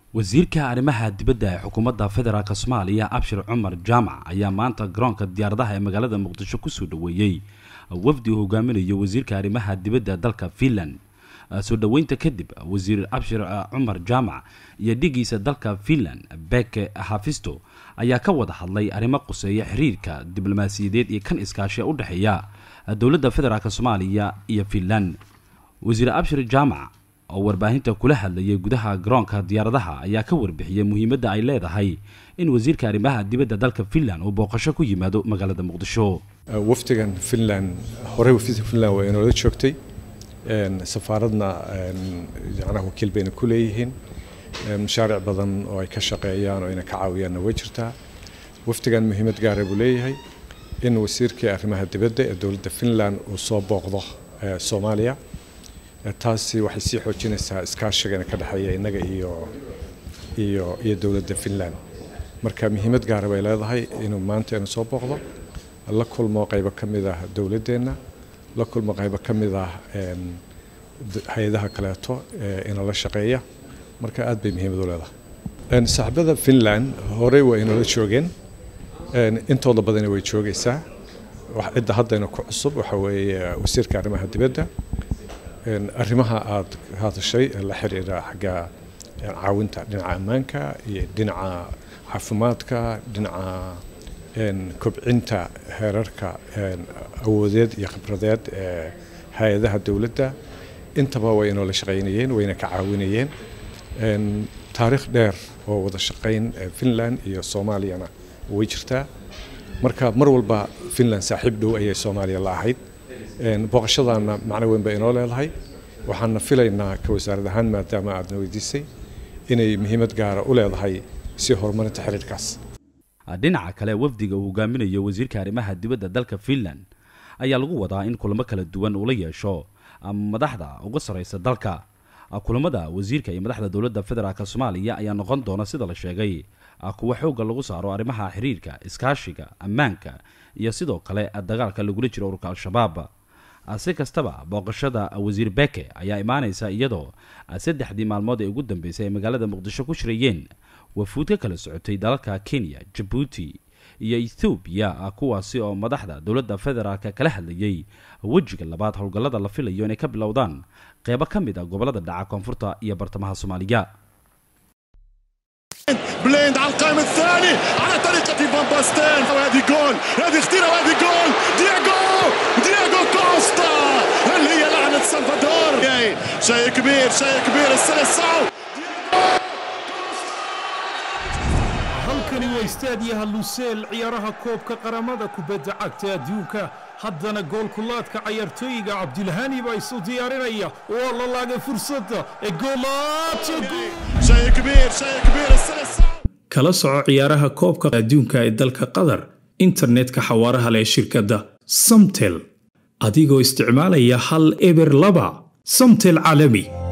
wasiirka arrimaha dibadda ee xukuumadda federaalk soomaaliya abshir cumar jaamac ayaa maanta garoonka diyaaradaha ee magaalada muqdisho kusoo dhoweeyey wafdi uu hogaaminayo wasiirka arrimaha dibadda dalka finland soo dhoweynta kadib wasiir abshir cumar jaamac iyo dhigiisa dalka finland beke hafisto ayaa ka wada hadlay arrimo quseeya xiriirka diblomaasiyadeed iyo kan iskaashi u dhexeeya dowladda federaalk soomaaliya iyo finland wasiir abshir jaamac oo warbaahinta kula hadlayay gudaha garoonka diyaaradaha ayaa ka warbixiyey muhiimadda ay leedahay in wasiirka arrimaha dibadda dalka finland uu booqasho ku yimaado magaalada muqdisho wafdigan finland horey wafdiga finland waa inoola joogtay safaaradna yacnaha wakiil bayna ku leeyihiin mashaaric badan oo ay ka shaqeeyaan oo ayna ka caawiyaanna way jirtaa wafdigan muhiimad gaara buu leeyahay in wasiirkii arrimaha dibadda ee dowladda finland uu soo booqdo soomaaliya taasi waxay sii xoojinaysaa iskaashigana ka dhexeeya innaga iyo iyo iyo dowladda finland marka muhiimad gaara bay leedahay inuu maanta inu soo booqdo la kulmo qaybo ka mid ah dowladdeenna la kulmo qaybo ka mid ah hay-adaha kaleeto inala shaqeeya marka aad bay muhiimad u leedahay saaxiibada finland horey waa inoola joogeen intooda badana way joogaysaa cidda haddayna ku cusub waxa weeye wasiirka arrimaha dibadda arrimaha aad hadashay la xiriira xagga caawinta dhinaca ammaanka iyo dhinaca caafimaadka dhinaca kobcinta heerarka awoodeed iyo khibradeed ee hay-adaha dowladda intaba way inoola shaqaynayeen wayna ka caawinayeen taariikh dheer oo wada shaqayn finland iyo soomaaliyana way jirtaa marka mar walba finland saaxiib dhow ayay soomaaliya la ahayd booqashadaana macno weyn bay inoo leedahay waxaana filaynaa ka wasaarad ahaan maadaama aadna weydiisay inay muhiimad gaara u leedahay si horumarinta xiriirkaas dhinaca kale wafdiga uu hogaaminayo wasiirka arrimaha dibadda dalka finland ayaa lagu wadaa in kulamo kala duwan uu la yeesho madaxda uga sarraysa dalka kulamada wasiirka iyo madaxda dowladda federaalk soomaaliya ayaa noqon doona sida la sheegay kuwa xoogga lagu saaro arrimaha xiriirka iskaashiga ammaanka iyo sidoo kale dagaalka lagula jiro ururka al-shabaab si kastaba booqashada wasiir beke ayaa imaanaysa iyadoo saddexdii maalmood ee ugu dambeysay ay magaalada muqdisho ku shirayeen wafuud ka kala socotay dalalka kenya jabuuti iyo ethoobiya kuwaasi oo madaxda dowladda federaalk kala hadlayay wejiga labaad howlgallada la filayo inay ka bilowdaan qeybo ka mid a gobollada dhaca koonfurta iyo bartamaha soomaaliya بليند على القائم الثاني على طريقة فان باستين وهذه جول هذه خطيرة وهذه جول دياغو دياغو كوستا اللي هي لعنة سلفادور شيء كبير شيء كبير السلسعو halkani waa istaadiyaha luseel ciyaaraha koobka qaramada kubadda cagta adduunka haddana goolkulaadka cayaartooyiga cabdilhani baa isu diyaarinaya waa la laagay fursadda ee kala soco ciyaaraha koobka adduunka ee dalka qatar internetka xawaaraha leh shirkadda samtel adigoo isticmaalaya hal eber laba samtel caalami